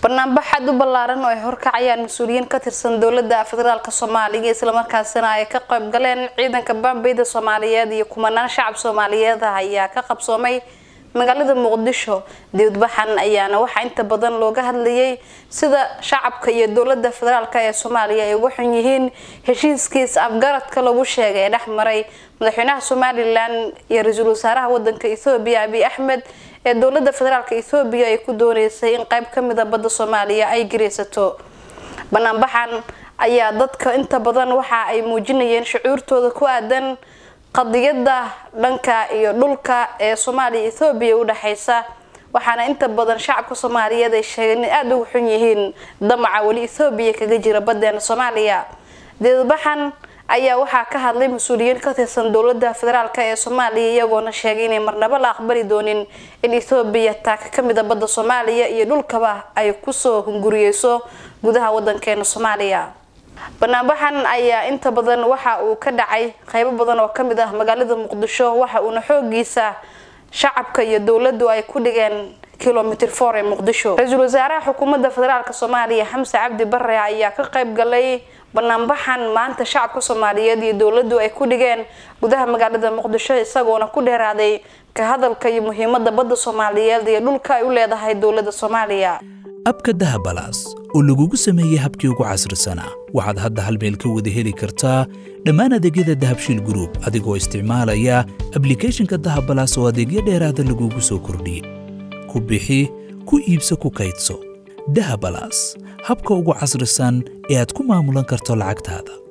banaanbax aad u ballaaran oo ay horkacayaan mas-uuliyiin ka tirsan dowladda federaalk soomaaliya islamarkaasina ay ka qayb galeen ciidanka baambeyda soomaaliyeed iyo kumanaan shacab soomaaliyeed ah ayaa ka qabsoomay magaalada muqdisho dibadbaxan ayaana waxaa inta badan looga hadlayay sida shacabka iyo dowlada federaalk ee soomaaliya ay uga xun yihiin heshiiskiis afgaradka lagu sheegay ee dhex maray madaxweynaha somalilan iyo ra-iisul wasaaraha wadanka ethoobiya abiy axmed ee dowlada federaalk ethoobiya ay ku dooneysay in qeyb kamida badda soomaaliya ay gareysato banaanbaxan ayaa dadka inta badan waxa ay muujinayeen shucuurtooda ku aadan qadiyada dhanka iyo dhulka ee soomaaliya ethoobiya u dhexeysa waxaana inta badan shacabka soomaaliyeed ay sheegeen in aada ugu xun yihiin damaca weli ethoobiya kaga jira badeena soomaaliya dibadbaxan ayaa waxaa ka hadlay mas-uuliyiin ka tirsan dowlada federaalk ee soomaaliya iyagoona sheegay inay marnabo la aqbali doonin in ethoobiya taaka kamida badda soomaaliya iyo dhulkaba ay kusoo hunguriyeyso gudaha wadankeena soomaaliya banaanbaxan ayaa inta badan waxa uu ka dhacay qeybo badan oo kamid ah magaalada muqdisho waxa uuna xoogiisa shacabka iyo dowladu ay ku dhigeen kilomitr for ee muqdisho ra-iisul wasaaraha xukuumadda federaalk soomaaliya xamse cabdi bare ayaa ka qayb galay banaanbaxan maanta shacabka soomaaliyeed iyo dowladu ay ku dhigeen gudaha magaalada muqdisho isagoona ku dheeraaday ka hadalka iyo muhiimada badda soomaaliyeed iyo dhulka ay u leedahay dowlada soomaaliya abka dahabalaas oo lagugu sameeyey habkii ugu casrisanaa waxaad hadda hal meel ka wada heli kartaa dhammaan adeegyada dahabshiil gruub adigoo isticmaalaya ablicathonka dahabalaas oo adeegyo dheeraada lagugu soo kordhiyey ku bixi ku iibso ku kaydso dahabalaas habka ugu casrisan ee aad ku maamulan karto lacagtaada